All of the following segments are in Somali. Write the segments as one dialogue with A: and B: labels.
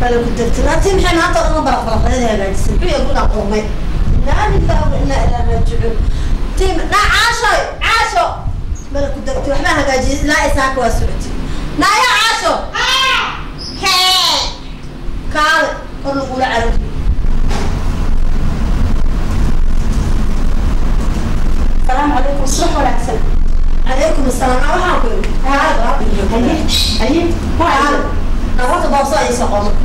A: bala ku degtay laatii maxay maanta oo dhan baraqbaraqeeda hagaajisay muxuu yahay gurigaan qurmay inaa lillahi wa inaa ilaa raajicuun tiim naa caashoy caasho bala ku degtay waxbaa hagaajiyay ilaa isaaka waa socotay naaya caasho kaale kor lagula carari
B: السلام عليكم الصبح ولا عسل
A: calaykum asalaam aa waxaan ku yidhi kaale
B: أيه
A: kaale nabarta boobso ay soo qomo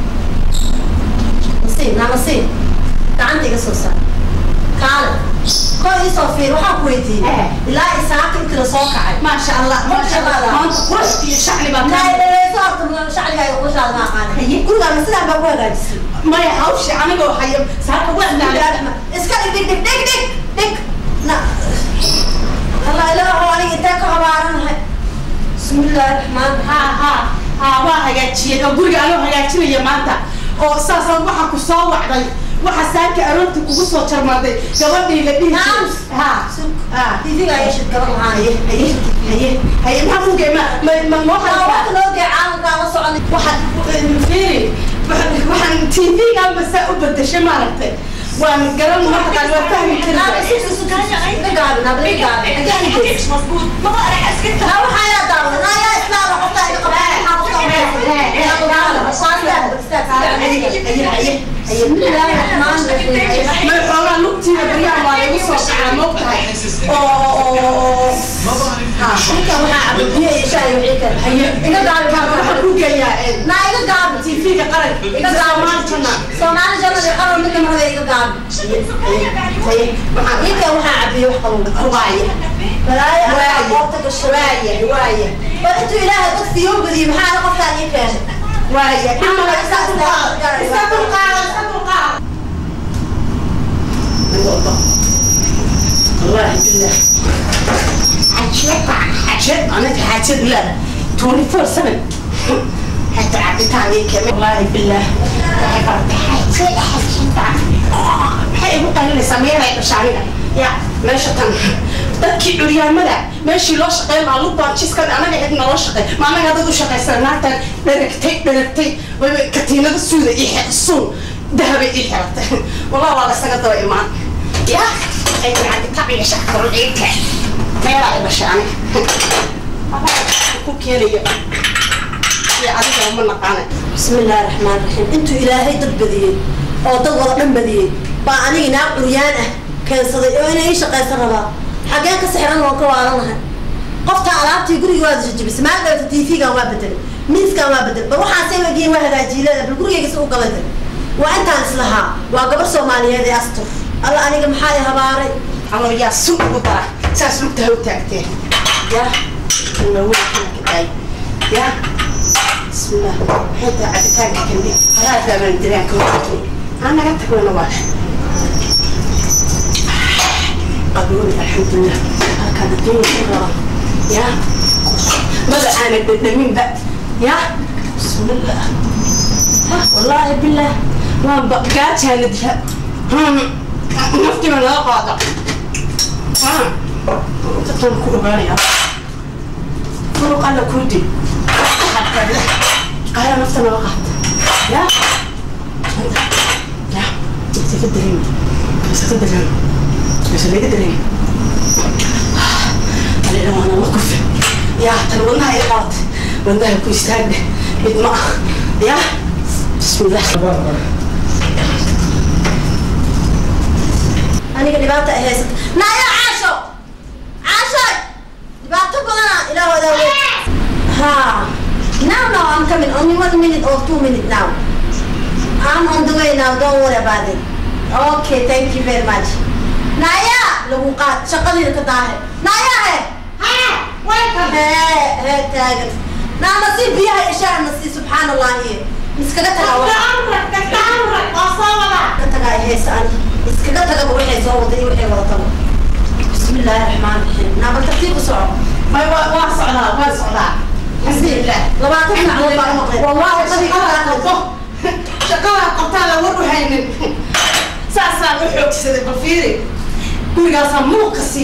A: nasiib naa nasiib gacanta iga soo saar kaale koo ii soo fiir waxaan ku weydiiyey ilaa isaaka intii la soo kacay
B: ما شاء الله ما شاء الله ما أنت قرش في شعري بقى
A: naa dhaleeso horta shacligaaga qushaada ma aqaana gurigaana sidaan baa ku hagaajisay
B: ما يحوش أنا جو حي ساعات وزن على
A: iska dhig dhig dhig dhig dhig dhig na allah ilaahu aniga intee ka habaaranahay bismi illaahi raxmaan
B: ها ها ها waa hagaajiyay oo guriga anoo hagaajinaya maanta oo saasaan waxaa ku soo wacday waxa saaka aroortii kugu soo jarmaaday gabadhii la dhihi
A: Naam.
B: ha ha
A: tiifiga ayaa shid gaban
B: haye
A: lahaanay
B: haye haye haye maxaa ku geema ma ma ma
A: waa
B: waxaa
A: waqti loo gee caalamkaa la soconay
B: waxaan fiiri waxaan waxaan tv-ga basa u bedeshay maaragtay waan garan markaan waa fahmi karin ma xoogaa lugtiina baryahan waa lagu soo kacaa ma ogtahay oo oo ha waxaan ku geeyaa tv-ga qaranka soomaalitana waaya waaya waaya waaya imala isa dulqaada isa dulqaada isa dulqaada والله بالله حاجات حاجات انا حاجات لا 24 سنه حتى عديت عليك والله بالله حاجات حاجات maxay igu qalinaysaa meelay dhashaaniga ya meesha tan dadkii curyaamada meeshii loo shaqeyn lahaa lugbaajiskan anaga cid naloo shaqey ma anaga dad u shaqaysan naagtan dheragtay dheragtay wayba katiinada suuda ii xir suun dahabay ii xiratay wallah waa laysaga daba imaan ya ay caditaciga shacka ruciinka meelaa i dhashay aniga ku keenayo iyo adiga ma naqaana
A: بسم الله الرحمن الرحيم انتو الهي dad badiyey oo dad wada dhan badiyey baa aniga naag curyaan ah keensaday oo inay ii shaqaysan rabaa xageen ka sixran waan ka waaranahay qofta alaabtii guriga waa jajabisay maal dhalata tv-gan waa bedelay miiskan waa bedelay bal waxaasay wagiin waa hagaajiyilada bal gurigayga si u galayday waa intaan islahaa waa gabar soomaaliyeed ee astur alla aniga maxaa i habaaray
B: ama yaa sun ugu dara saas lugta ha u taagteen ya naweykadaay ya bismillah xita cabitaanka kandi haraadaaban diraanka wato aan naga tagona waa qabooni alxamdulilah halkaan adduunya ku raba ya mada aana dhadhaminba ya bismillah wallaahi billah waan gaajaana dira naftiba naga qaada dadkan ku ogaanaya furuq alla kuu dil qaala nafta naga qaata ya ya isaga dareemi isaga dareemi isa laga dareemi alina waana la kufe ya tan wadnaha i qabatay wadnaha ku istaagde mid ma ah ya bismillah
A: aniga dhibaata ay haysata naya caasho caasho dhibaato badana ilaa wadaa wey ha now now I'm coming only one minute or two minutes now I'm on the way now don't worry about it okay thank you very much naya lagu qaad shaqadiina ka daahe naya he hee hee taagan naa nasiib biyaha ishaa nasiib subxaan allah iyo iskaga tagaa ka tagaa ay haysa ani iskaga tagaba waxay soo waday iyo waxay wadataba bismi illaahi raxmaan raxiim naabal tartiib u soco
B: ما ما صعدا ما صعدا الحمد لله
A: labaatan macluud baa maqlay
B: والله شقاها قبطه شقاها قبطة لا ورو هينن ساسا وحوك سيدي بفيري كل قاسا مو قسية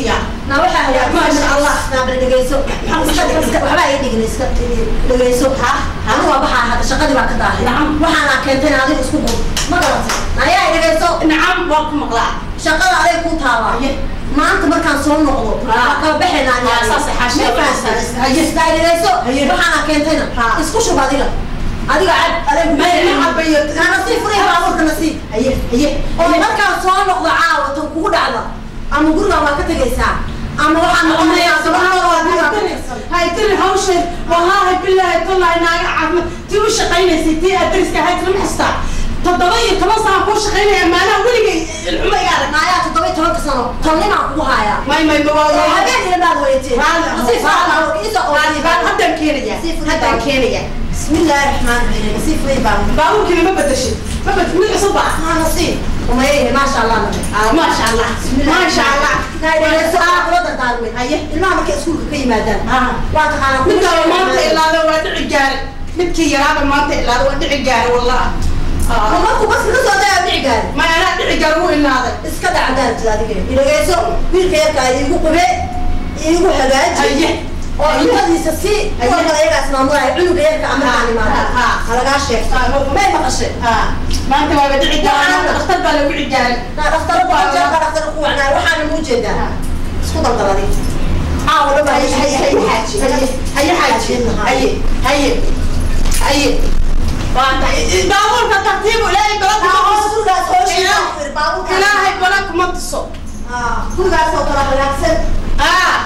A: na waxaa hagaag
B: Maasha Allah.
A: naa bal dhegeyso waxbaa ii dhigin iska dhegeyso ha anigu waa baxaa hadda shaqadii baa ka daahay
B: Nacam.
A: waxaana keentay adiga isku qub ma garatay nayaa dhegeyso
B: nacam waan ku maqlaa
A: shaqada aday ku taabaa
B: Haye.
A: maanta markaan soo noqdo
B: Ha.
A: waa kala baxaynaa
B: Ha, saas ay xaasha
A: ma
B: waa
A: fahansan
B: Haye.
A: isdaa dhegeyso
B: Haye.
A: waxaana keentayna
B: Ha.
A: isku shub adiga adiga cad aday
B: Ma- ma cabayo.
A: na nasiib furay baabuurka nasiib
B: haye haye
A: oo markaan soo noqdo caawa tan kugu dhacda ama guriga waa ka tegaysaa ama waxaan noqonayaa gabadhooda waa guriga ka tegaysaa
B: haytiri hawsheed wallaahi bilaahi tallaahi naaga caafimad tii u shaqaynaysay tii adariska ahayd lama xistaa toddoba iyo toban sana kuu shaqaynaya maanaha weligay ilxuma iga arag
A: maayaa toddoba iyo tobanka sano tolnimaan kugu hayaa
B: may may
A: oo
B: mawaa
A: habeen ila baad weyteen nasiib furay baabuurka isoo qowliyay
B: haddaan keenaya
A: Sii furay
B: haddaan
A: baabuurka.
B: keenaya
A: bismillaahi raxmaani raxiim nasiib furay baabuurka
B: baabuurkiina ma bedeshay ma bed mid cusub baa
A: maa nasiib umayehe maasha allah nabe
B: Ah, maasha allah maasha allah
A: haye ilmaha markay iskuulka ka yimaadaan
B: Ah.
A: waa taqaanaa
B: midkaaba maanta ilaada waa dhici gaare midkii yaraaba maanta ilaada waa dhici gaare wallah Ah.
A: markuu baska ka soo daya dhici gaari
B: ma anaa dhici gaare wuu ilaaday
A: iska dhacdaartid adiga dhegeyso wiilka yarkaa iigu qube iigu hagaaji
B: Haye.
A: oo cuntadiisa si kuwa kale ayagaas maamulaya cunuga yarka amarkaan imaado
B: Ah, ah.
A: halagaa sheegto may maqashay
B: Ah, maanta waaba dhici gaare maanta dhakhtar baa lagu dhici gaare
A: naa dhaktaro baanjeerka dhaktaro ku wacnaa waxaana muu jeedaa isku daldaladi caawa dhan baa
B: haye haye haye xaaji haye haye xaaji haye haye haye waa tahay baabuurka tartiibu ilaahay bala kuma
A: hoos gurigaas hoos
B: Ilaahay-
A: baabuurka
B: ilaahay bala kuma tuso
A: gurigaas oo kala hagaagsan
B: ah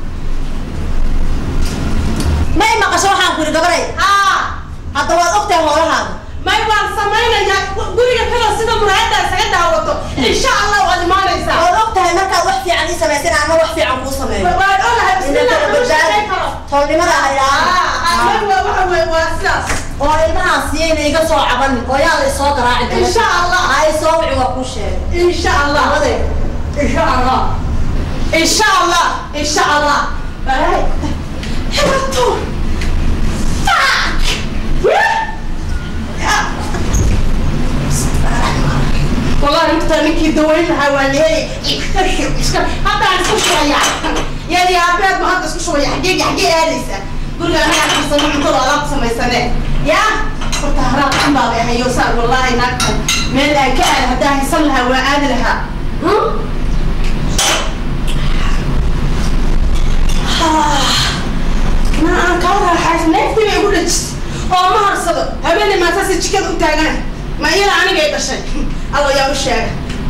A: may maqasho waxaan ku yidhi gabaray
B: ah
A: hadda waad ogtahay hoolahaada
B: may waan samaynayaa guriga kale sida muraayada isaga daawato insha allah waad imaanaysaa
A: waad ogtahay markaad wax fiican ii samaysan ama wax fiican kuu sameeyo
B: waan olahay bismillah
A: inakala
B: kama shaqayn
A: badbaadi
B: karo
A: toolnimada ha
B: ah
A: idhaaha
B: may waa waxa weeye waa sidaas
A: oo ilmahaas yayna iga soo cabanin oo yaa la isoo garaaci doona.
B: Insha Allah.
A: ha isoo wici waa kuu sheegay
B: insha allah
A: Labadee.
B: insha allah insha allah insha allah Baray. Hibato. Fuck. Yeah. والله انت منكي دوين حوالي حتى عن اسكو شوية يعني يا عباد ما هذا اسكو شوية حقيقة حقيقة آليسة قول لي أنا أحسن من طول علاقة سمي سنة يا قلت هراء حمبا بها يوسار والله ناكل من الأكال هداه يصلها وعاد لها هم؟ ما أنا كورها حاجة نفتي بيقول لك oo ma harsado habeenay maataasi jikada u taagan ma iyada aniga ay dhashay alla yaa u sheega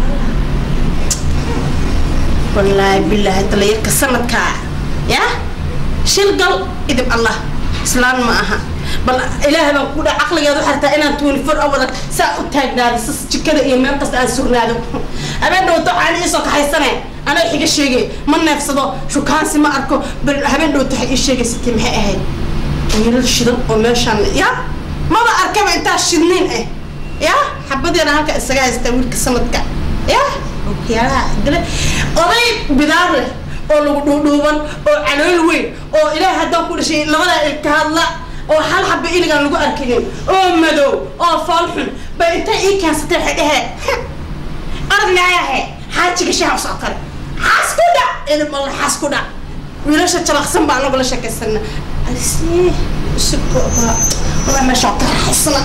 B: wallaahi bilaahi dalayarka sanadkaa ya shil gal idib allah islaan ma aha bal ilaahay baan ku dhaa caqligeedu xartaa inaan twenty four hour saa u taagnaado sas jikada iyo meel kasta aan sugnaado habeen dhowto waxaan iisoo kaxaysane anaa xiga sheegay ma neefsado shukaansi ma arko bal habeen dhowto waxay ii sheegaysatay maxay ahayd wiilal shidan oo meeshaan ya maba arkaba intaa shidniin ah ya xabadeena halka isaga haystaa wiilka sanadka ya okyaalaha dile oday bidaar leh oo lagu dhuudhuuban oo calool weyn oo ilaahay haddaan ku dhashay labadaa ilka hadla oo hal xaba iligaan lagu arkaynin oo madow oo fool xun bay intay ii keensatay waxay dheheen aragnayahe xaajiga shaha usoo kale xaas ku dhac ilmala xaas ku dhac wiilasha jalaqsan baa anagu la sheekaysana alisi usubka waa meesha ka raaxaysana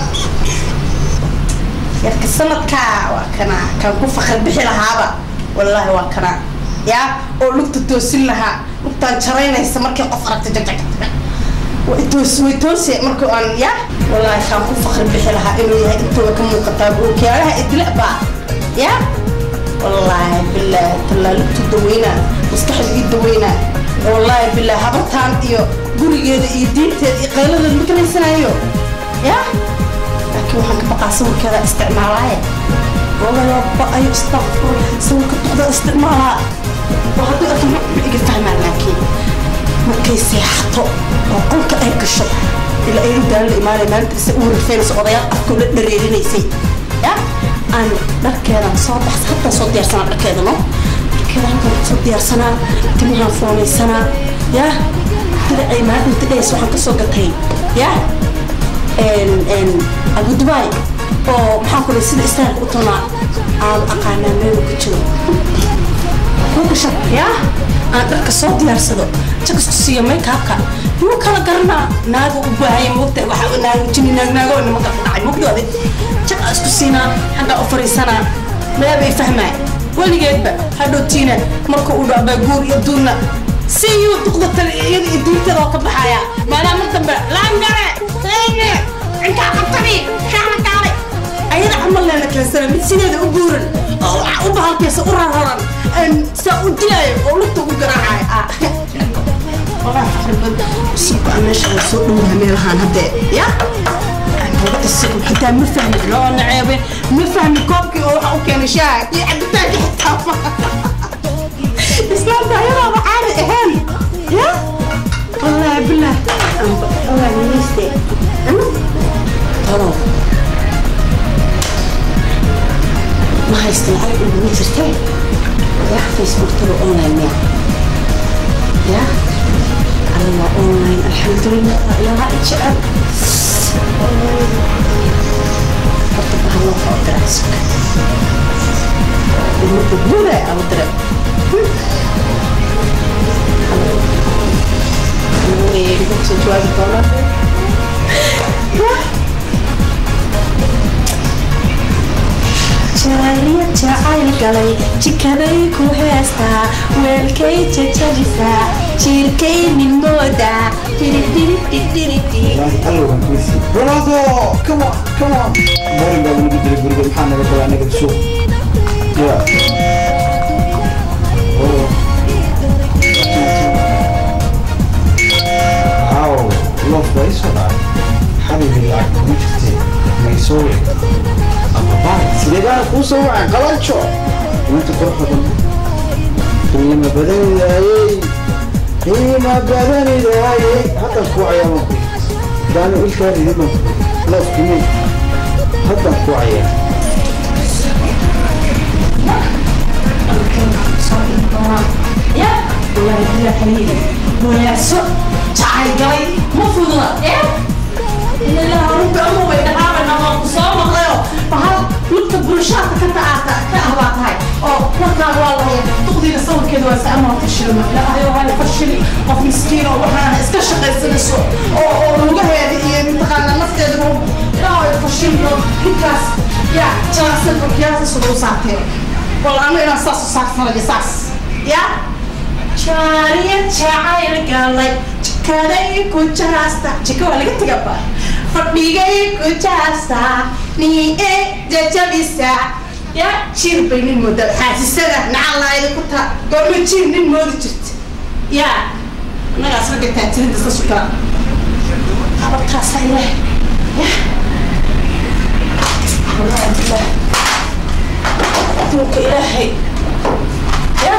B: yarka sanadkaa waa kana kan ku fakar bixi lahaaba wallaahi waa kana yaa oo lugta toosin lahaa lugtaan jaraynaysa markii qof aragta jagjagjaga way toos way toose markii aan ya wallaahi kan ku fakar bixi lahaa inuu yahay intooda ka muuqataa ookiyaalaha idila baa ya wallaahi bilaahi tallaa lugtu daweynaa maskaxda ii daweynaa wallaahi bilaahi habartaan iyo gurigeeda iyo diinteeda iyo qayladeeda ma kalaysanayo ya laakiin waxaan ka baqaa sawirkeeda isticmaalaaye walaalo ba-ayo istakfur sawirka duqda isticmaalaa oo hadduu arkin ma iga fahmaan laakiin markay seexato oo qolka ay gasho ilaa ay u daala la imaanay maalinta se u rifeynayso odayaal afkoo la dhareerinaysay ya aan dharkeedan soo baxsa hataa soo diyaarsanaa dharkeeda no dharkeeda halkan soo diyaarsanaa timahaan foonaysanaa ya diracay maalinta dhays waxaan kasoo gatay ya abu dubai oo maxaan ku sida istaarka u tunaa aan aqaanaa meel ku jiro ku gasha ya aan dharka soo diyaarsado jag isku siiyo makeupka muu kala garanaa naaga u baahaya moogta waxa naaga jini naag naago nimanka ku dhacay moogdoode jag aan isku siinaa xaggaa u fariisanaa meebay fahmaay weligeedba hadhowtiina marka uu dhaabaa guur iyo duurna si yuu duqda tale iyada iyo duurtada oo ka baxaya maadaama mar dambe laangare leene intaa qabtani shaana kaalay ayada camal leena keensana mid sideeda u guuran oo waxa u bahalkaysa u rarraran saa u dilaayo oo lugta ugu garaacayo والله فخر سيبك أنا شغل سوق من هميل هان هدي يا حتى ما فهم لا أنا عيبي ما فهم كوبكي أو أو كان شاك يا عبد تاني حتى إسلام ده يلا معانا إهان يا والله بالله والله نيستي ترى ما هيستنعي إنه نيستي يا فيسبوك ترى أونلاين يا يا الله اونلاين الحمد لله يا رائد شعب حط الله فوق راسك المقبولة أو درب جواب الدولار jaaliya jacayl galay jikaday ku heestaa weelkay jajabisaa jiirkay nin moodaa
C: Ronaldo, come on, come on. Boring baa lagu jiray guriga maxaa naga qabaa naga suuq. Yeah. Oh. Wow, love baa isoo dhacay. Xabibi lacag kuma jirtay. May soo wareeg. Ama baan sidee baan kuu soo wacay qalanjo. Inta quruxda badan. Qiimo badan yaayay. qiimo badan yaayay. Hadda ku cayaama ku. daanu ilkaan idin loofkimi haddan ku cayaan
B: يا والله بالله حبيبي ويا سوء تعال جاي مفروض ايه إن الله رب أمه ويدهاب أن الله قصام غيره فهل نكتب برشاة كتا كأهبات هاي أو وكا والله تقضي نصور كده وسأمها فشل لا أيوة هاي فشلي وف مسكين وحنا اسكشق السنسو أو أو لغة هذه منتقلنا نفتي دمو لا هاي فشل هكاس يا جاسل وكياس سلو ساعتين والله أنا إنا ساسو ساعتين ساس يا jaariya jacayl galay jikaday ku jaasta jika waa laga tegaba fadhigay ku jaasta nii jajabisa ya jiir bay nin mooda xaasisada nacalayda ku taa goorma jiir nin moodi jirta ya annagaas ragga taatirinta iska sukaa ababtaasa ileh ya wallahi billah aduunka ilaahay ya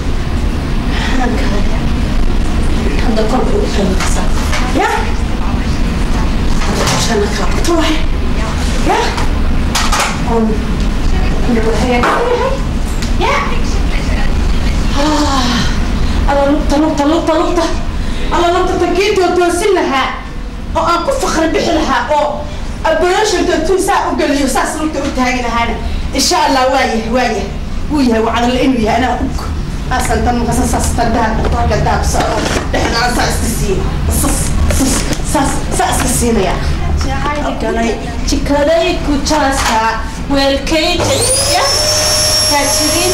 B: هذا كله يخلص يا عشان تروح يا أم هي يا الله لقطة لقطة لقطة لقطة الله لقطة تكيت وتوصل لها أو أكو فخر بحلها أو أبلاش أنت توسع وقال لي وساس لقطة وتهاجنا هذا إن شاء الله وايه وايه وياه وعلى الإنوي أنا أبوك أصلا تم قصص استداد طاقة داب صار إحنا أصلا استسين صص صص صص صص استسين يا جعلي جكالي كوتشاسا والكيت يا كاترين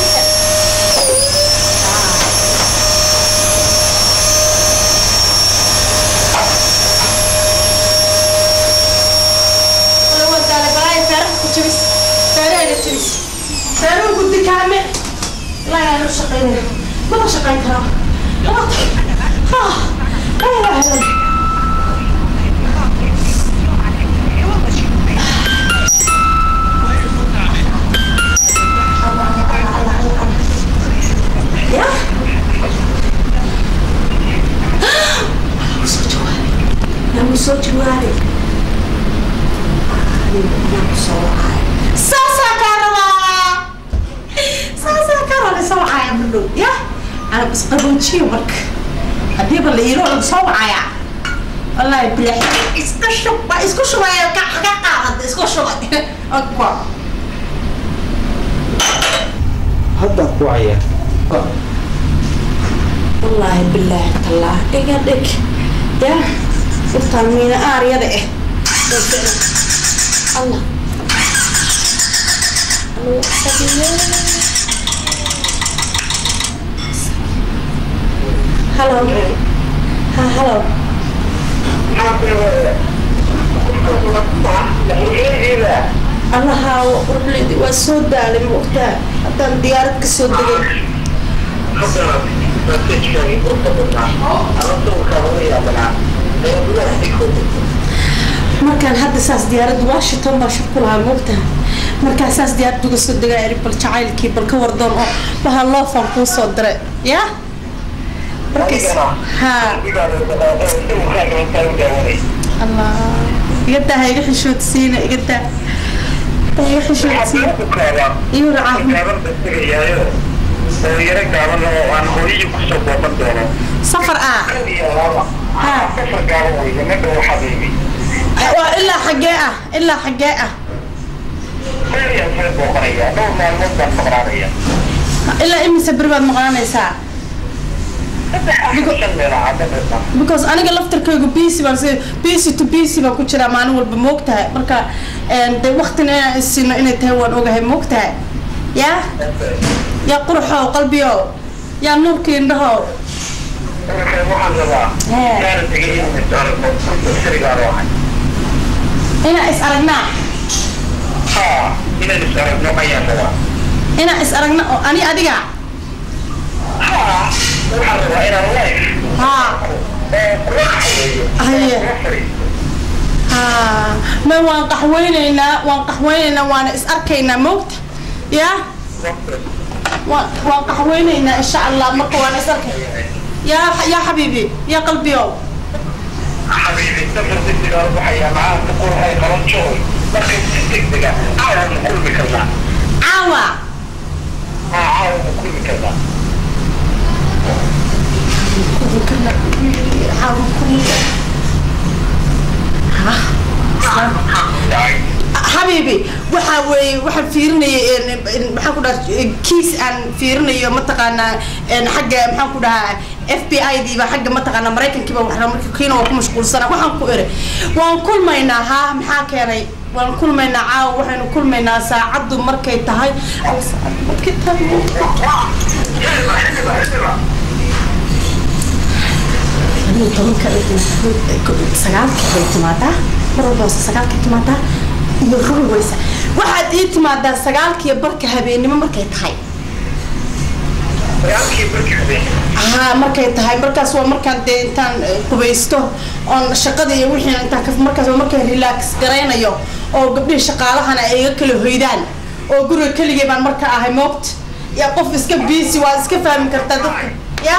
B: فاروق قد كامل لا يا لو شقينا ما شقين ترى لا ها لا اله الا الله يا نعم صوت جواري نعم صوت ساسا كارلا saasaa ka rale soo wacaya madhow ya ana isqaboojiyo marka hadiiba la yiro lagu soo wacaya wallahi bilax iska shub waa isku shubaya ka ka qaadada isku shubay akwa
C: haddan ku cayaan
B: wallaahi bilaahi tallaah iga dhig ya urtaan miina aaryada eh allah Hello. Ha, hello. allaha warbledi waa soo daalay moogtaa haddaan diyaarad ka soo degay markaan hadda saas diyaarad washington baa shir ku lahaa moogtaha markaan saas diyaarad uga soo degaa eri bal jacaylkii bal ka wardoon oo baha loofaan kuu soo diray ya markays ha allah iga daa ha iga xishoodsiina iga daa ha iga xishoodsiina iyo racaafi
D: dhalinyaro gaaban oo aan hooyadii kusoo booqan doono
B: safar ah
D: safar gaaban weye midha waxaa beemi
B: waa ilaa xaggee ah ilaa xaggee ah
D: meelyaan soo booqanaya dhowr maalmood baan maqnaanaya
B: ilaa imise beri baad maqnaanaysaa
D: shan meelaha dadka
B: because aniga laftarkaygu busy baan si busy to busy baan ku jiraa maalin walba moogtahay marka dee waktina inaan isino inay tahay waan ogahay moogtahay yaa yaa quruxow qalbiyow yaa nuurka indhahow
D: waxaan rabaa
B: Hee.
D: inaanan tegin inaan is aragno sarigaan ahay
B: inaan is aragnaa
D: ha inaan is aragno ayaan rabaa
B: inaan is aragna oo ani adiga
D: ha waxaan rabaa inaan life
B: haa Haye. haa ma waan qaxweynaynaa waan qaxweynaynaa waana is arkaynaa moogta yaa waan waan qaxweynaynaa insha allah marka waan is arkay yaa yaa xabiibi yaa qalbiyow
D: حبيبي سفر دقيقة وحيا معاه تقول هاي خلاص شغل لكن دقيقة عاون كل كذا
B: caawa
D: عاون كل كذا
B: xabiibi waxaa weeye waxaan fiirinayay maxaan ku dhaha kiis aan fiirinayo mataqaanaa xagga maxaan ku dhahaa f b i diiba xagga mataqaanaa maraykankiiba waxaa marka kiina waa ku mashquulsana waxaan ku iri waan kulmaynaa haa maxaa keenay waan kulmaynaa caawa waxaynu kulmaynaa saacaddu markay tahay markay tahay iyo tobanka sagaalka bay timaadaa mar walba hoose sagaalka timaadaa iyo rubi weysa waxaad ii timaadaa sagaalkiiyo barka habeennimo markay tahay
D: يمكن بركة
B: haa markay tahay markaas waa markaan dee intaan eh, qubaysto oon shaqada iyo wixii intaan ka markaas waa markaan relax garaynayo oo gabdhihii shaqaalahana ay iga kala hoydaan oo guriga keligay baan marka ahay moogta ya qof iska busy waa iska fahmi kartaa dadka ya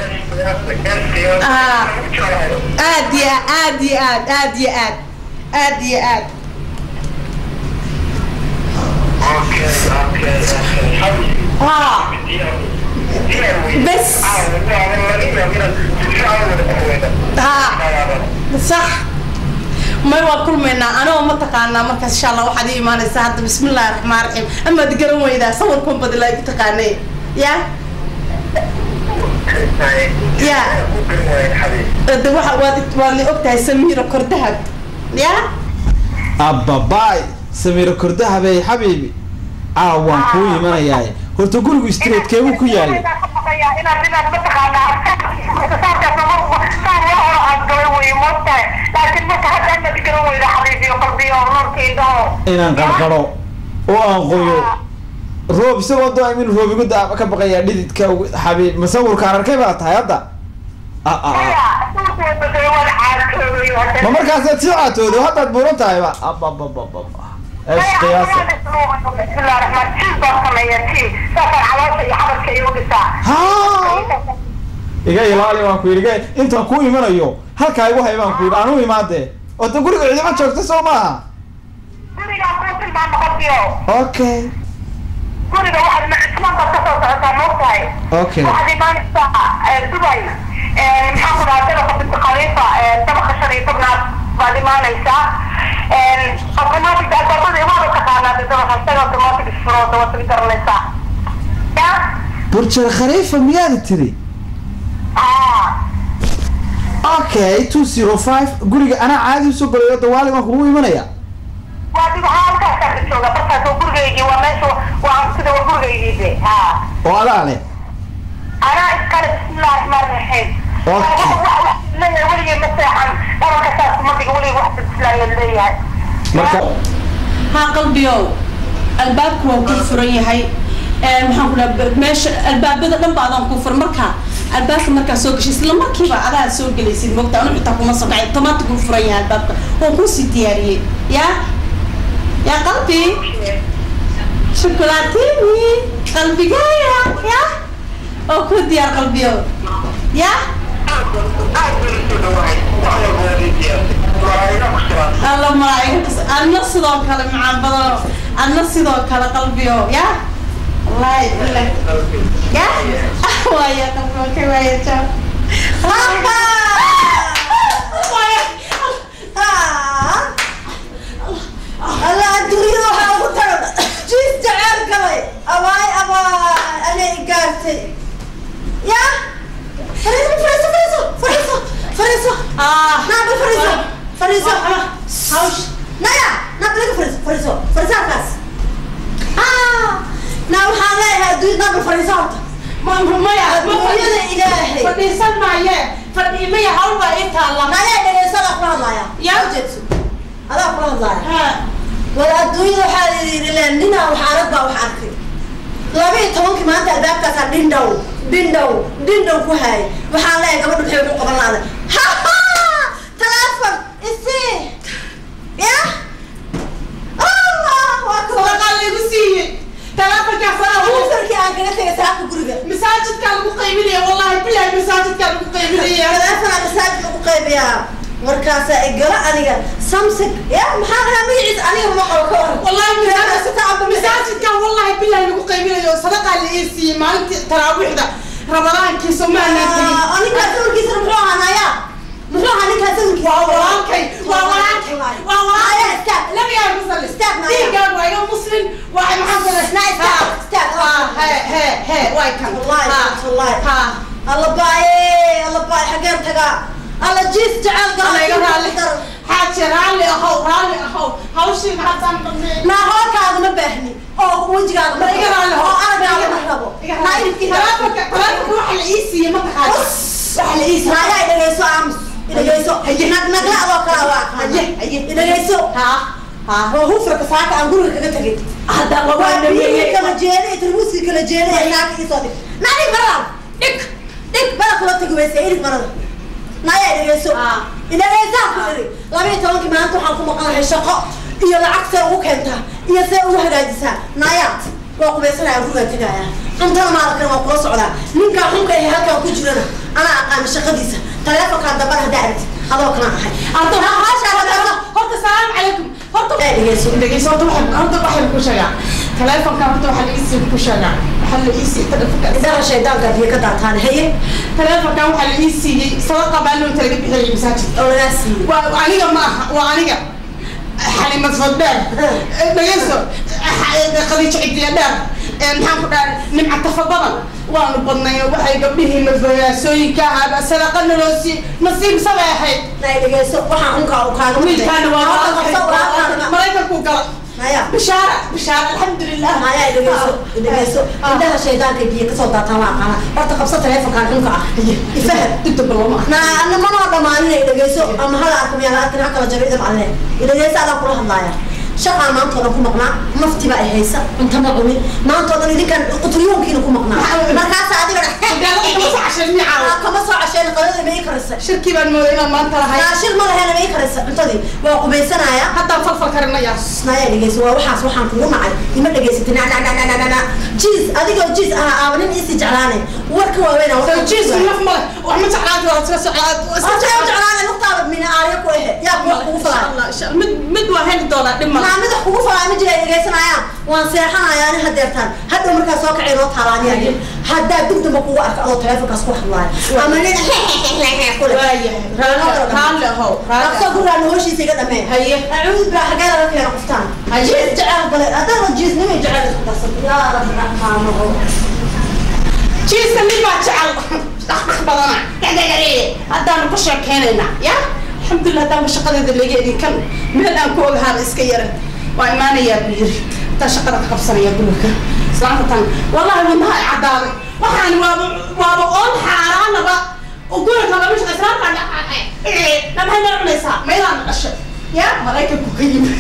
B: aad iyo aad iyo aad aad iyo aad aad iyo aad
D: اوكي اوكي اوكي
B: haa بس. haa صح may waa kulmaynaa anoo mataqaanaa markaas insha allah waxaad ii imaanaysaa hadda bismi illaahi raxmaan raxiim amaad garan weydaa sawirkan badilaa igu taqaanay ya Ya. de waxa waad waad la ogtahay samiira kordahab ya
C: abbabaay samiiro kordahabey xabiibi caaw waan kuu imanayaa horta gurigu streetkeebuu ku yaalay inaan qarqaro oo aan qoyo roob isagoo do min roob igu da ka baqayaa dhididka ugu- xabiib masawirkaan arkay baa tahay hadda Ah, ah, ah. ma markaasaad sii caatoodo haddaad buuran tahayba abababababa ees qiyaasa haa iga ilaali waan ku yidhi iga intaan kuu imanayo halkaa igu hay baan ku yidhi aan u imaadee oota guriga cidima joogta soo maaha okay
E: guriga waxaad macismaan baad kasoo socotaa moogtahay
C: okay
E: waxaad imaanaysaa dubay maxaan ku dhahaa dabaqa binti khaliifa dabaqa shan iyo tobnaad baad imaanaysaa automatic albaabada imaada taqaanaa de dabaqa isaga automatic isfurooda waad garanaysaa ya
C: burjal khaliifa miyaad tiri
E: ha
C: okay two zero five guriga anaa caadi usoo galayo dawaali baan kugu imanaya
E: waa dib waxaa halkaasaan ka jooga barkaas oo gurigaygii waa meesha waa sida waa gurigaygii de ha
C: oo adaa leh
E: anaa iskale bismillahi raxmaani raxiim
C: Okay.
E: leeyahay weligay ma seexan dhabanka saas kuma dhiga weligay wax bislaayo leeyahay
C: marka
B: haa qalbiyow albaabku waa kuu furan yahay Ee, maxaan ku dhaha meesha albaabada dhan ba adaan kuu furan marka albaabka markaa soo gashay isla markiiba adaa soo gelaysid mogta anu xitaa kuma soo kacay tomaata kuu furan yahay albaabka waan kuu sii diyaariyey yaa yaa qalbi shokolaatini qalbigaya yaa oo kuu diyaar qalbiyow yaa alla malaa'iga adna sidoo kale macaan badano adna sidoo kale qalbiyo ya wallahi billah ya waaya qalbiyo ka waaya jaa
A: alla adduunyada waxaa ugu tagan jiis jaceyl galay abaay abaay anay igaartay ya fariiso fariiso fariiso fariiso fariiso
B: ah
A: naaba fariiso fariiso
B: hawsh
A: naya naaba laga fariiso fariiso fariiso halkaas ah naa waxaan leeyahay adduunya naaba fariiso horta
B: ma maya
A: adduunyada ilaahay
B: fadhiisan maaye fadhi maya hawl baa ii taalla
A: naya dhegeyso adaa kula hadlaaya
B: Yaa.
A: ujeedso adaa kula hadlaaya
B: Ha.
A: wal adduunyada waxaa yidhi leen ninaa wax arag baa wax arkay laba iyo tobankii maanta albaabkaasaa dhindhow dhindhow dhindhow ku haayay waxaan leeyahay gabadha maxay ugu qaban laada teleefon isii ya allah waa ka
B: sadaqaa lagu siiyey teleefonkaas anaa ugu
A: ufarkii aan kaga tegay salaaka guriga
B: masaajidkaa lagu qaybinaya wallahi bilahi masaajidkaa lagu qaybinaya
A: teleefonaa masaajid lagu qaybiyaa markaasaa igala aniga samsung ya maxaa dhahaa magaciisa aniga ma qabo ka waran
B: والله
A: Telefoon sita
B: مساجد كان والله بالله لو قيمين صدقة لإيسي ما أنت تراويح ده رمضان كي سمع
A: Ah, aniga sawirkiisa muxuu ahaa naya muxuu ahaa ninkaa sawirkiisa
B: ووالكي ووالكي ووالكي
A: استاك
B: لم يعرف يصلي
A: استاك معايا.
B: دي قال وايا مسلم واي محمد
A: لا، استاك، استاك.
B: ها هي هي هي واي كان
A: والله
B: ها
A: والله
B: ها
A: الله باي الله باي حقين تقع الله جيس جعل
B: الله
A: قال
B: يقرا لي حاجة رالي أخو رالي أخو هاوشي محمد سامي
A: ما هو كان ما بهني او وجهك ما
B: يقرا له
A: او انا قاعد احربه ما يمكن
B: تلاتة تلاتة روح الإيسي ما تخاف
A: wax la ii saaya idhageyso aamus idhageyso nag nagla adoo kala waa
B: Haye, haye.
A: idhageyso
B: ها ها
A: waa hufraka saaka aan guriga kaga tegay
B: هذا
A: waa
B: والله
A: biyihii kala jeeday tarmuuskii kala jeeday ee saaka ii soo dhig nani marada dhig dhig bada kula tagi weyse irig marada naya idhageyso
B: Ah.
A: idhageysaa ku iri laba iyo tobankii maanta waxaan ku maqanahay shaqo iyo lacag see ugu keentaa iyo see ugu hagaajisaa naya waa qubaysanaya gurigaan tegaya cuntana maalkan waa kula socdaa ninkaa xunka ee halkaan ku jirana anaa aqaana shaqadiisa taleefonkaa dambana haddaa aragtid adoo kana ahay
B: هذا
A: Haasha, haasha.
B: هذا السلام عليكم هذا
A: Ee, dhegeyso
B: dhegeyso horta waxay horta waxay ku sheegaa taleefonka horta waxa la iisii ku sheegaa waxa la iisii taleefonka
A: indhaha shaydaanka biyo ka daataan haye
B: taleefonka waxa la iisii sadaqa baa loo talaga bixiyay masaajid
A: oo lagaa siiyey
B: waa aniga ma aha waa aniga xalimad fadbeer dhegeyso qadiijo cidiya dheer maxaan ku dhahay nimca tafa badan waanu badnay waxay gabdhihii madfagaasooyinka ahaa sadaqa naloo sii nasiibsabay ahayd
A: nay dhegeyso waxaan unkaa u kaaga
B: wiilkaana waa maraykanku gala
A: naya
B: bishaara bishaara alxamdulilah
A: naya dhegeyso dhegeyso indhaha shaydaanka biyo kasoo daataan waa aqaana horta qabso taleefonkaan xunka ah ifahad
B: inta baloma
A: na ana manoo dhamaaninay dhegeyso ama hala arka miyaa la arkin ha kala jabay idam alle dhegeyso adaan kula hadlaaya shaqaan maanta oo dhan ku maqnaa nafti baa ay haysa cunto ma cunin maanta oo dhan idinkan qutriyoonkina ku maqnaa markaasa adiga kama soo casheen qadada ma ii karisa
B: shirkii baan mooday inaan maanta lahay
A: naashir ma laheena ma ii karisa cuntadii waa qubaysanaya
B: haddaan falfal karinaya
A: naya dhegeyso waa waxaas waxaan kugu nacay ima dhegeysatay na na na na na na na jiis adigoo jiis ahaa aaba nin isii jeclaanay warka waaweyn
B: soo jiis naf male wax ma jeclaanta waa iska socdaa
A: Asee u jeclaanay naftaada mina aarya ku ehe yaa kuwa kugu falaa
B: mid mid waa heli doonaa dhib male
A: maamida kugu falaa ma jira ay dhegeysanayaan waan seexanayaa ani hadeertaan hadhow markaa soo kacay noo taalaaniya haddaa dib damba kugu arka adoo taleefonkaas ku hadlaayo ama nin kule
B: waayahay raalli ahow
A: dhaqso guraan hoshiisa iga dhameen
B: haye
A: acuud baa xagee laga keena qoftaan jiis jecel bale haddana jiis nima jecel isku darsan yaa rabbi raxmaanahu
B: jiiska nin baa jecel dhaqdhaq badana dhagdhagare haddaanu ku sheekeen samaynaynaa ya alxamdulilah haddaanba shaqadeeda laga edin kan meel aan ku ogahaaba iska yara waa imaanayaa buu yiri intaa shaqada ka qabsanaya guriga islaanta tan wallahi wadnaha ay caddaaday waxaan waaba waaba oon xaaraanaba guriga lama shaqa islaanta maxay noo cunaysaa meelaan dhashay ya maraykanku ka yimi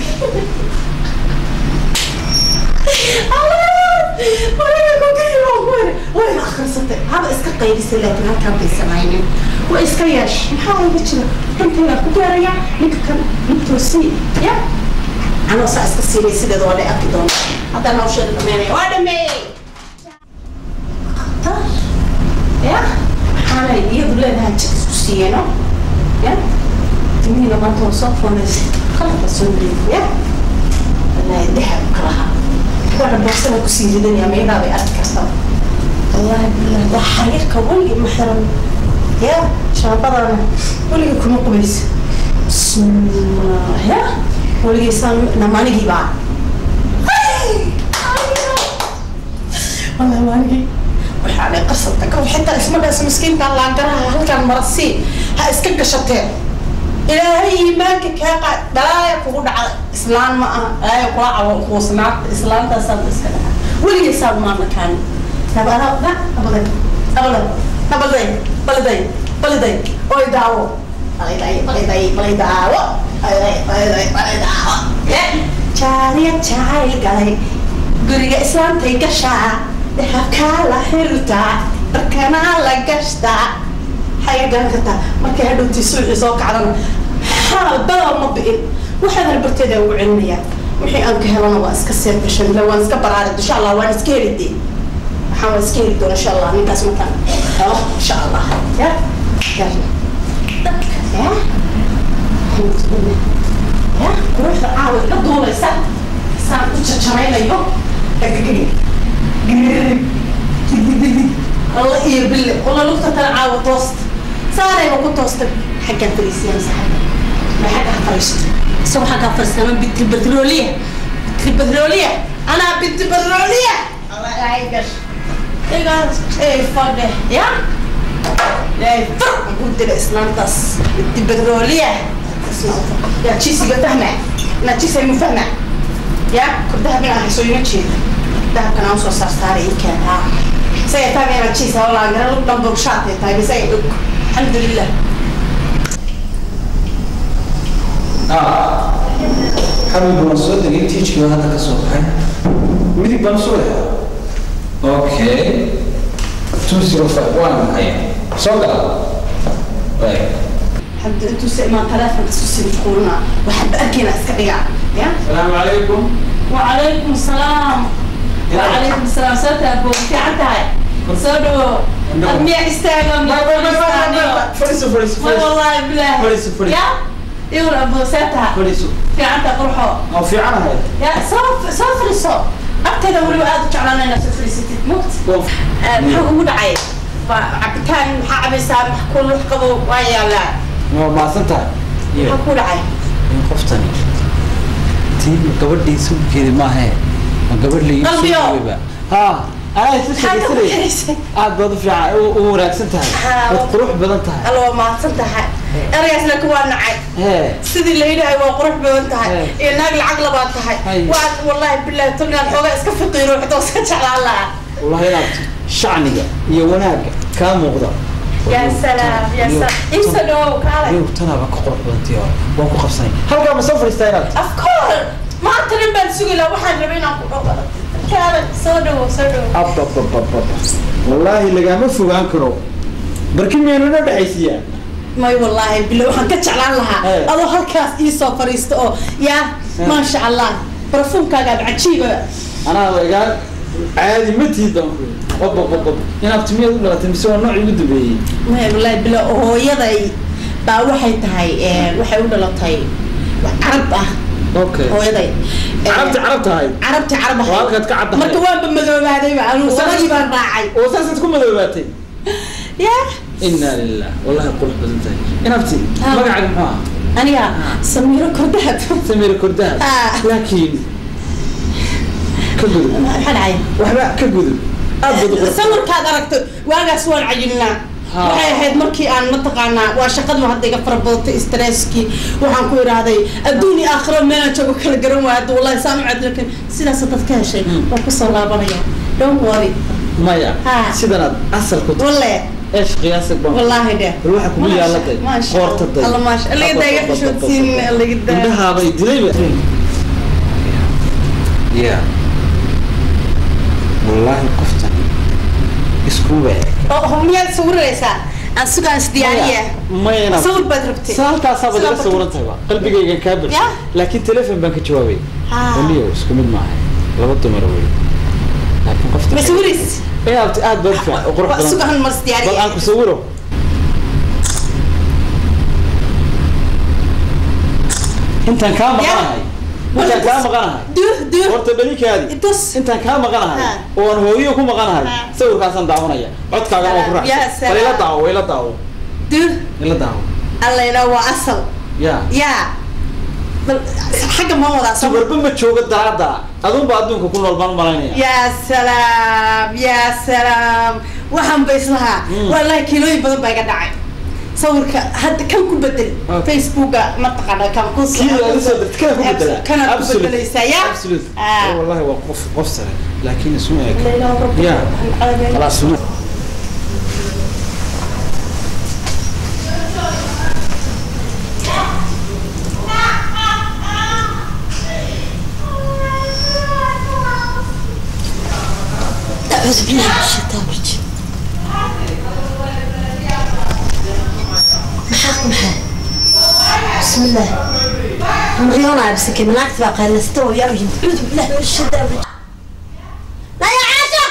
B: way akhrisatay haba iska qaydisay laakiin halkaan bay samaynin way iska yeesh maxaa iga jira intayda ku gaaraya ninka kan nintoosii ya anoo saa iska siinay sideeda waa la arki doona haddana hawsheeda dhameynaya waa dhameeyey ya maxaanay iyadu leedahay jik isku siiyeeno ya timihiina maanta waa soo foonaysay qalabka soo wareegay ya والله الذهب كلها وانا بوصلها كسير الدنيا ما ينابي أذكر والله بالله وحريرك ولي محرم يا شابرنا ولي كنا قبيس بسم الله يا ولي سام نماني جيبا والله ما نجي وحالي قصتك وحتى اسمها اسم مسكين قال الله انقرها هل كان مرسي ها اسكك شتين ilaahay iimaanka kaa qaad balaaya kugu dhaca islaan ma aha balaaya kula cawo kuusnaad islaantaasaad iska dhaca weligaysaa maama kaani nabada na nabaday nabaday nabaday baliday baliday oy daawo baliday baliday balay daawo baliday baliday balay daawo jaariya jacayl galay guriga islaantay gashaa dahabkaa la xirtaa dharkanaa la gashtaa maxay garan kartaa markay hadhowtii suuxii soo kacdana xaal badal ma bi'in waxaan halbarteeda ugu celinayaa wixii aan ka helana waa iska seer gashan la waan iska baraari insha allah waan iska heli dee waxaan waan iska heli doona insha allah ninkaas markaan helo insha allah ya ya ya ya quruxda caawa iga duulaysa saan u jajaraynayo الله إيه بالله والله لقطة ترى عاوة توست صار يبقى توست حاجة فريسية بس حاجة ما حاجة فريسة سو حاجة فريسة أنا بنت البترولية بنت البترولية أنا بنت البترولية الله يعيقش إيه قال إيه فرق يا لا فرق قلت الإسلام تص بنت البترولية يا تشيسي بتهمة أنا تشيسي مفهمة يا كنت من أحسن يمشي ده كان أوصل صار صار إيه كان ها سيتابع أنا تشيسي والله أنا لو دم بوكشات تابع سيدك الحمد لله
C: ah xabib waan soo degay tiijkii baa hadda ka soo baxay midig baan soo leha okay two zero five waan maxay soo gala way
B: حد انتو سئما ثلاثة تسوسي بتقولنا وحد أكينا اسكديا يا
C: السلام عليكم
B: وعليكم السلام وعليكم السلام سوتا أبو في عتاي سودو أرمية استاغم
C: fadhiiso fadhiiso
B: ما والله بالله
C: fadhiiso fadhiiso
B: يا يقول أبو ساتا
C: fadhiiso
B: في عتا قرحو
C: oo fiicanahay
B: يا صوف صوف رسو أبتدى ولو آدو جعلنا أنا صوف رسيتي موت maxaa ugu dhacay cabitaan maxaa cabaysaa max kulux qabo waa yaalaa
C: waa mahadsan tahay
B: maxaa ku dhacay
C: qoftani tii gabadhii suugeedi maahe ma gabadh la
B: Qalbiyo.
C: ha anaa isla
B: maxaa ka
C: sheegaysanay
B: waxaysay
C: aad baad u fiican u u wanaagsan tahay
B: Haa.
C: waad qurux badan tahay
B: alla waa mahadsan tahay eragaas laakiin waa nacay
C: hee
B: sidii la yidhahay waa qurux badan tahay
C: Hey.
B: iyo naag lacag labaad tahay
C: Hey.
B: waa wallaahi bilaahi tolnaan xoogaa iska fiqiiro xitaa iska jeclaan lahaa
C: wallahi inaad shacniga iyo wanaagga kaa muuqda
B: yaa salaam yaa salaam iibsa dhowow kaalay
C: yow tanaaba ka qurux badantii hore waan ku qabsanay halkaa ma soo fadhiistaa inaad
B: of course maanta dhan baan sugi lahaa waxaan rabay inaan ku dhawo kaalay soo dhowow soo dhowow
C: abababababa wallaahi lagama fogaan karo barki miyaynu inoo dhexaysiiyaa
B: may wallaahi bilo waxaan ka jeclaan lahaa
C: Hey.
B: adoo halkaas ii soo fadhiisto oo yaa maasha allah barafuumkaagaad cajiiba
C: anaa igaa caadi ma tiidan babababab inaad timiyaad u dhalatay mise waa noocii ugu dambeeyey
B: may wallaahi bilo hooyaday baa waxay tahay eh, waxay u dhalatay carab ah
C: okay
B: hooyaday Eh,
C: carabti carab tahay
B: carabti carab
C: Waa halkaad ka caddahay.
B: marka waanba madoobaadayba anugu
C: Saas-
B: wadadii baan raacay
C: oo saasaad ku madoobaatay
B: yaa
C: inaa lilah wallahi qurux badan tahay inaabti
B: Ah.
C: magacaaga muxuu ah
B: aniga samiiro kordahab
C: samir kordaha
B: Ah.
C: laakiin ka gudub
B: maxaa dhacay
C: waxba ka gudub aad baad u qurux
B: sawirkaad aragto waagaas waan cayilnaa
C: Ha.
B: waxay ahayd markii aan mataqaanaa waa shaqadu hadda iga fara badatay stresskii waxaan ku idhaahday adduun iyo aakhiro meelaan joogo kala garan waaya hadda wallahi saan u cad lakin sidaas dad ka heshay waan kusoo laabanaya don't worry
C: maya
B: Ha.
C: sidanaad asalku
B: walle
C: eesh qiyaasig baan
B: wallaahi de
C: bal waxa kugu yaaladay qoortaday
B: alla maasha allaga daaga xishoodsiin allaga daa
C: indhahaabay dilayba ya wallaahi qoftan iskuba eg
B: oo miyaad sawiraysaa aan sugaas diyaariya
C: mayna
B: sawir baad rabtay
C: sa halkaasaa baad iga
B: Sidaa
C: sawiran tahay ba qalbigayga kaa
B: Ya?
C: burshay laakiin telefon baan ka jawaabay
B: Ah.
C: waliyo isku mid maaha laba dumar wey laakiin qofta
B: ma sawiris
C: ee aad aad baad fiican oo qurux badan
B: sugahan mas
C: bal
B: diyaariya
C: aan ku sawiro intaan kaa maqanahay intaan kaa maqanahay
B: duh duh
C: horta belikaadi
B: itus
C: intaan kaa maqanahay
B: Ha.
C: oo aan hooyo ku maqanahay
B: Ha.
C: sawirkaasaan daawanaya codkaagana waa ku
B: Ya
C: raacsan bal ila
B: salaam.
C: daawo ila daawo
B: duh
C: ila daawo
B: allayna waa asal
C: ya
B: yaa bal xagga ma wadaa sawir
C: warba ma joogo daraada adunba adduunka ku nool baan malaynaya
B: yaa salaam yaa salaam waxaan ba islahaa
C: Mm.
B: wallahi kiilooyin badan baa iga dhacay sawirka hadda kan ku bedel
C: Okay.
B: facebooka mataqaana kan ku
C: kii aad usoo dirtay kana ku bedela
B: kana ku
C: Absolute.
B: bedelaysaa ya
C: Absolute.
B: Ah.
C: Eh, wallahi waa qof qof sare laakiin isma eg
B: Layla rabbi.
C: Ya. خلاص isma
A: أعوذ بالله من الشيطان الرجيم محاك محاك بسم الله مريونا بسكي من أكتب قال استوى يا رجل أعوذ بالله من الشيطان الرجيم لا يا عاشا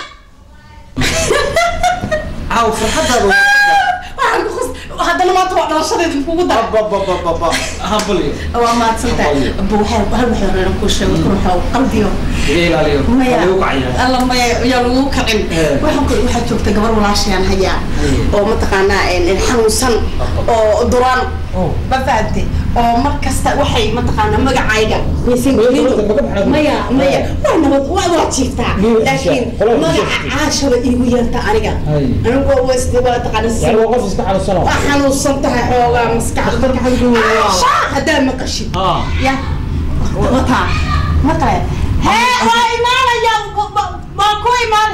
C: caaw farxadaada
B: waxaan ku khus haddana maanta waa dhalashadeeda kugu dar
C: bababababa hambalyo
B: waa mahadsantahay abu waxay hal waxay reeran ku sheego kun waxa qalbiyo
C: iga ilaaliyo
B: maya
C: lagu kacaya
B: alla maya yaa lagu kacin
C: Eh.
B: waxaan ku waxaa joogta gabar walaashayaan hayaa
C: Haye.
B: oo mataqaanaa een xanuunsan oo duraan
C: Oh.
B: ma fahamtay oo mar kasta waxay mataqaanaa magacayga waysan
C: Maya,
B: gelin
C: gabarta magac maxaa
B: maya
C: ku-
B: maya
C: Eh.
B: waa nabad waa waa jiiftaa
C: Maya,
B: laakiin
C: isha, qolada
B: magaca
C: isha.
B: caashaba iigu yeerta aniga
C: Haye.
B: anigu waa waysta waa taqaana si
C: yani waa qof iska xanuunsano
B: waa xanuunsan tahay xoogaa maskaxda
C: Dhakhtarka xagga ugu weyn waa-
B: Caasha, haddaa maqashid
C: Ah.
B: ya wataa maqle hee waa imaanaya waa ku imaan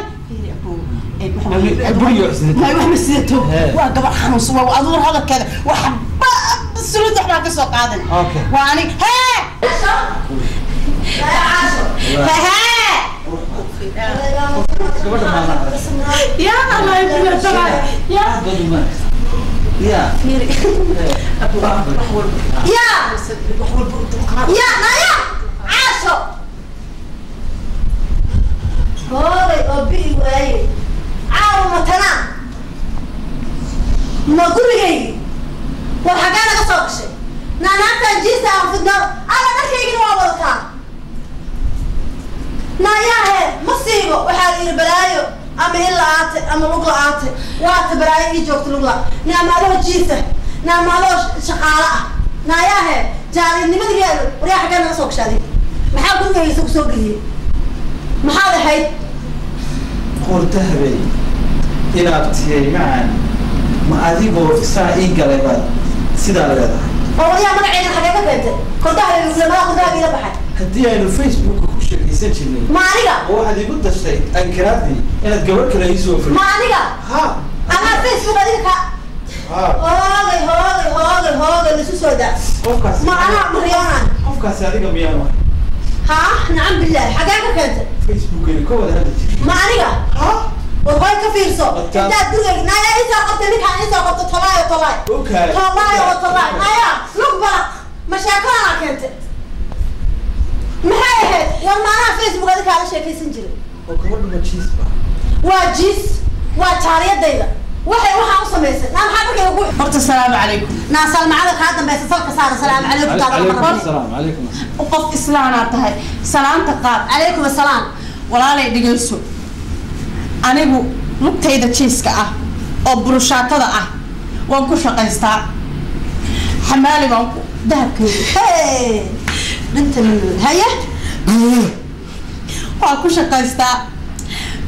C: buriyo xisnid.
B: ma wax ma sidato
C: Hee.
B: waa gabar xanuunsan waa aduur hadalkeeda waxba sulud waxbaa ka soo qaadan
C: Okay.
B: waa anig hee hee
C: gabadha maana
B: ya allah ibna taala ya
C: ya
A: يا يا نايا عاشو هوي أبي وعي عاو متنا ما قولي وحقانا قصوك شيء نانا تنجيسة في الدار أنا نركي وابلكا نايا هي مصيبة وحاجة بلايو أما إلا آتي أما لغلا آتي وآتي بلايو إيجوكت لغلا نعم هذا جيسة نعم هذا شقالة نايا هي جاري نمد قالوا وريا حقانا قصوك شادي maxaa gurigaysa ku soo geliyey maxaad ahayd
C: qordahabay inaad tiyay macaan ma adigoo saa ii galay baad sidaa leedahay
A: oo wariyaa magaceeda xagee ka keentay kordaha madaa kordaha iila baxay
C: haddii aynu facebooka ku sheekaysan jirnay
A: ma aniga
C: oo waxaad igu dashtay ankaraadii inaad gabadh kale ii soo furi
A: ma aniga
C: ha
A: anaa facebook adiga ka
C: ha
A: hoogay hoogay hoogay hoogay laisu soo daa
C: qofkaas
A: ma anaa maryoonaan
C: qofkaasi adiga miyaa ma
A: ha nacam billaah xagee ka keentay
C: facebookaynu ka wada hadli jirnay
A: ma aniga
C: ha
A: warhooy ka fiirso
C: Wadkaan.
A: intaad gurigayga naaya isoo qabtay ninkaan isoo qabto tolaayo tolaay
C: Okay.
A: tolaayo oo tolaay naaya lug balaq ma sheekadaana keentay maxay ahayd war maanaha facebook adiga kaala sheekaysan jiray
C: oo gabadhu ma jiis ba
A: waa jiis waa jaariyadayda waxay waxaa u samaysay naa maxaa markay ugu
B: horta salaamu calaykum
A: naa salmacada kaa dambaysa salka saara salaamu calaykum taada
C: calaykum
A: marabal
C: asalaam calaykum asalaam
B: qof islaanaa tahay salaanta qaad
A: calaykum asalaam
B: walaalay dhegeyso anigu lugtayda jiiska ah oo burushaatada ah waan ku shaqaystaa xamaali baan ku dahabkeedu
A: hey dhinta min haye
B: waan ku shaqaystaa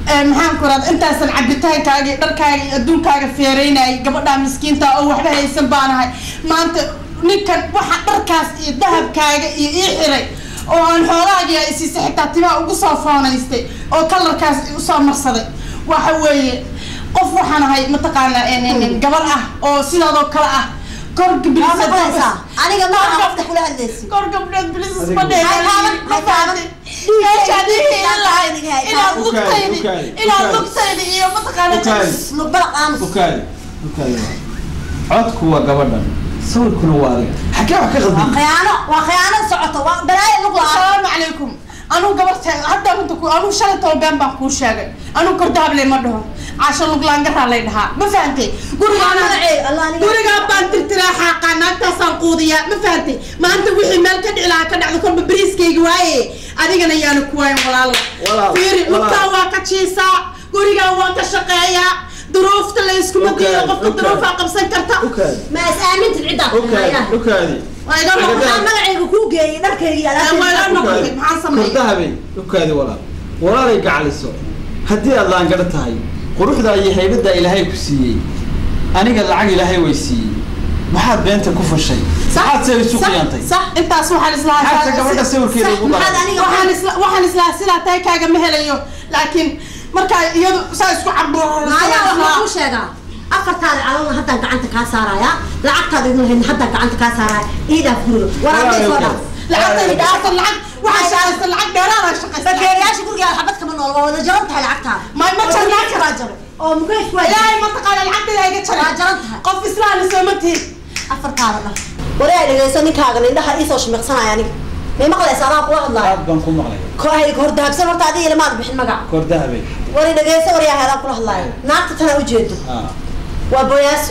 F: ee, maxaan ku raad intaasan cabitaankaaga iyo dharkaaga iyo adduunkaaga feereynayay gabadhaa miskiinta oo waxba haysan baanahay maanta ninkan waxa dharkaas iyo dahabkaaga iyo ii xiray oo aan xoolahaaga isiisa xitaa timaha ugu soo foonaystay oo kalarkaas usoo marsaday waxa weeye qof waxaan ahay mataqaanaa een, een, een, gabar ah oo sidaadoo kale ah kor
A: Waa
F: gabdhiisa
A: maqlaysaa aniga maaha qofta kula hadlaysi
F: kor gabdhood bilis
C: Adigu-
F: isma dheegaan
A: Hay taaban, hay taaban.
F: meeshaad ii hiilin lahayd inaad
C: Ukaadi,
F: lugtaydi
C: ukaadi,
F: inaad
C: ukaadi.
F: lugtaydi iyo mataqaana
C: Ukaadi.
A: lugbala qaamus
C: ukaadi ukaadi codku waa gabadhan sawirkuna waa adiga xagee wax ka
A: waa
C: qaldan
A: khiyaano waa khiyaano socoto waa balaayo lug la-aan
F: asalaamu calaykum anuu gabarta hadda runta ku anuu shalay toban been baan kuu sheegay anuu kordahable ma dhaho caasho luglaangaraa lay dhahaa ma fahantay gurigaan
A: Magacee, Allah aniga-
F: gurigaan baan tirtiraa xaaqaa naagtaasaan quudiyaa ma fahantay maanta wixii meel ka dhici lahaa ka dhacdo kolba beriiskayga waaye adigana yaana ku waayin walaalo
C: Walaal,
F: fiiri
C: walaal.
F: lugtaan waa ka jiisaa gurigaan waan ka shaqeeyaa duruufta la iskuma
C: Ukaadi,
F: diido qofka
C: ukaadi.
F: duruufaa qabsan karta
C: ukaadi
A: ma is aamintid ciddaa
C: ukaadi ukaadi
F: waa iga
C: Ukaadi.
F: noqdaa
A: waxaan magacayga kuu geeyey dharkayga iyo
F: waa iga
A: alaabtayda
F: noqday maxaan sameeyay
C: kordahabay ukaadi walaal walaalay gacaliso haddii aad laangaro tahay quruxdaa iyo haybadaa ilaahay ku siiyey aniga lacag ilaahay way siiyey maxaad beenta ku fashay maxaad se isu qiyaantay
F: صح انت waxaan islahaa
C: maxaad se gabadha sawirkeeda ugu
A: maxaad
C: qaratay
A: aniga
F: waxaan isla waxaan islahaa sidaa tahay kaaga ma helayo laakiin markaa iyadu saa isku
A: maayaa waxaan kuu
F: cabbo
A: sheegaa afartaada calolna haddaan gacanta kaa saaraya lacagtaada idin lahayn haddaan gacanta kaa saaraya ii dhaaf guriga waraabay soo dhaaf
F: lacagta idhaafta lacag waxaa shaqaysta lacag dheeraada shaqaysta
A: bakeeriyaasha guriga xabad kama nool waa wada jaran tahay lacagtaada
F: ma ma jarnaa karaa
A: jaro oo mugeys waa
F: ilaahay ma taqaana lacagteeda iga
A: waa
F: jaray
A: jaran tahay
F: qof islaami sooma tihin
A: afartaada dhaf wareey dhegeyso ninkaaga indhaha iisoo shimiqsanaya aniga may maqlaysa adaa kula hadlaayo
C: aad baan ku maqlay
A: kohay hordahabsan horta adiga ilmaad bixin magac
C: kordahabay
A: wari dhegeyso waryaha adaan kula hadlaayo naagta tanaa ujeedo
C: ah
A: waa boyaaso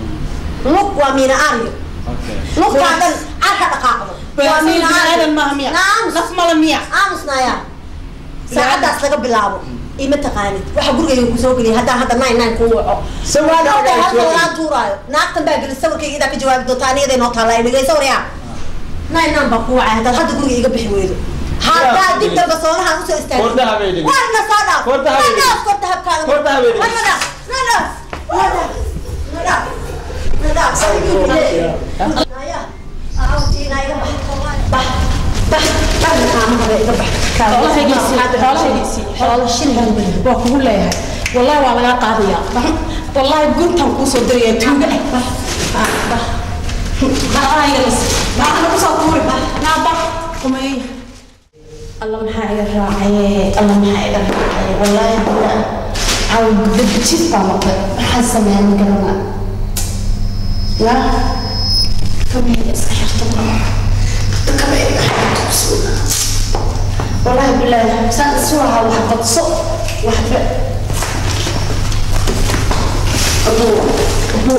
A: lug waa miina aaryo
C: okay
A: lugtaa dhan carka dhaqaaqdo waa miina
F: aadan maaha miya
A: naamus
F: naf mala miya
A: aamusnaya saacadaas laga bilaabo ima taqaanid waxa gurigayga kusoo geliya haddaan hadda nine nine kuu waco
C: Sawirka
A: waa
C: ayaa
A: halka
C: soo
A: walaan tuuraayo naagtan baa geli sawirkayga idaa ka jawaabi doonta anigaday noo taallaa dhegeyso waryaa nine nine baa kuu wacay haddaad hadda guriga iga bixi weydo haddaa dib dambe soonahaan usoo istaagay
C: Kordaha bay dhigay.
A: warna soo dhaaf
C: Kordaha bay
A: na dhaaf kordahabkaada
C: Kordaha bay dhigay.
A: warna dhaaf na dhaaf na dhaaf na dhaaf na dhaaf Naya, aawtiina iga bax bax bax bax kaamaha iga bax xoolo shilin
F: waa kugu leeyahay wallahi waa lagaa qaadaya wallahi guntan kuusoo diraya tuuga
B: الله محايا الراعي الله محايا الراعي والله أنا عاود بدبتشيس طامق حاسة ما أنا قرنا لا كم هي اسكحر طبعا كم هي والله بالله سان سوها وحبة صوت وحبة أبو أبو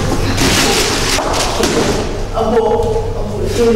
B: أبو أبو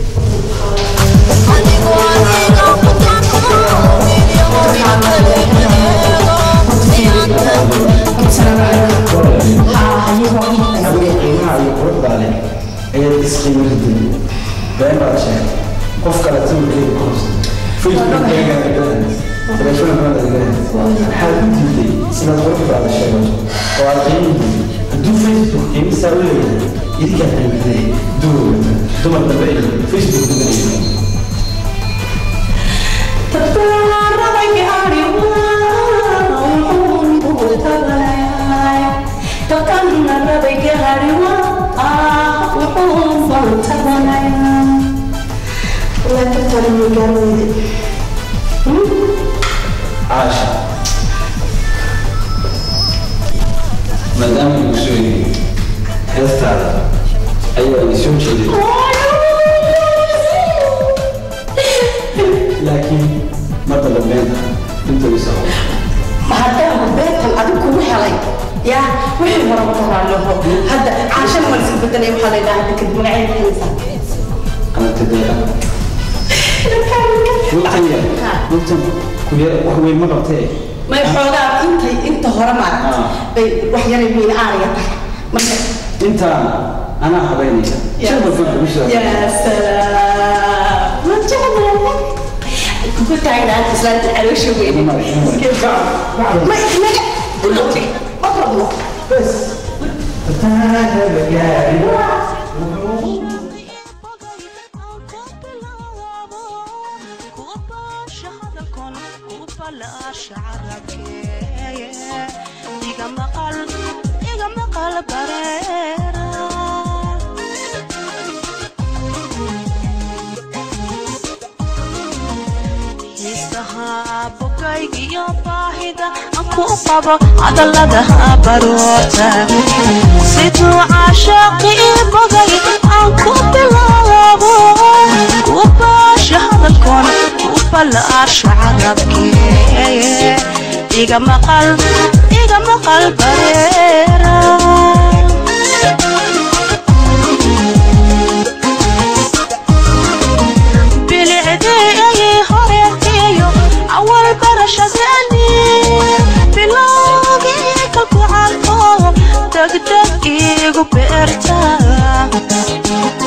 C: adiga qiimaha iyo quruxdaa leh ayaad isqiimo ridin been baad sheegay qof kale sawirkeeda ku hubsan facebookkeega galahays telefoonkaada galahays maxaad u diiday sidaad quruxdaada sheegato oo aad qiimihiisa hadduu facebook qiimisaa u leeyahay idinkaa qiimiday duur dumar dambe iyo facebook dambe caasha maadaama igu soo yiri heestaada ayaa i soo jeeday laakiin marka dambeynta inta isa
B: maadaama beertan adig kugu helay yaa wixii hore ma karaalooho hadda caashana ma laska bedelay waxaa la yidhaha hadda kadib magaceeda haysaa
C: anatadeeda lugtan yar lugtan ku yar wax weyn ma qabtee
B: may xoogaa intay inta hore maaragta
C: Ah.
B: bay wax yaray miina aariga tahay marka
C: intaan anaa habeynaya shan walba kugu soo
B: yaa salaam ma jeclahay ku taagnaanta islaanta caloosha weyne ma inaga buloti okrabno
G: hadalada baroorta siduu caashaaqii bagay aan ku bilaabo kubaasha hadalkoon ku balaasha carabkee iga maqal iga maqal bareera bilicdii horeetiyo awal barashadani bilowgii kalkucalko degdeg igu beerta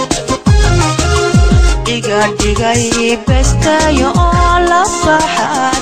G: iga dhigay bestayo oo la baxa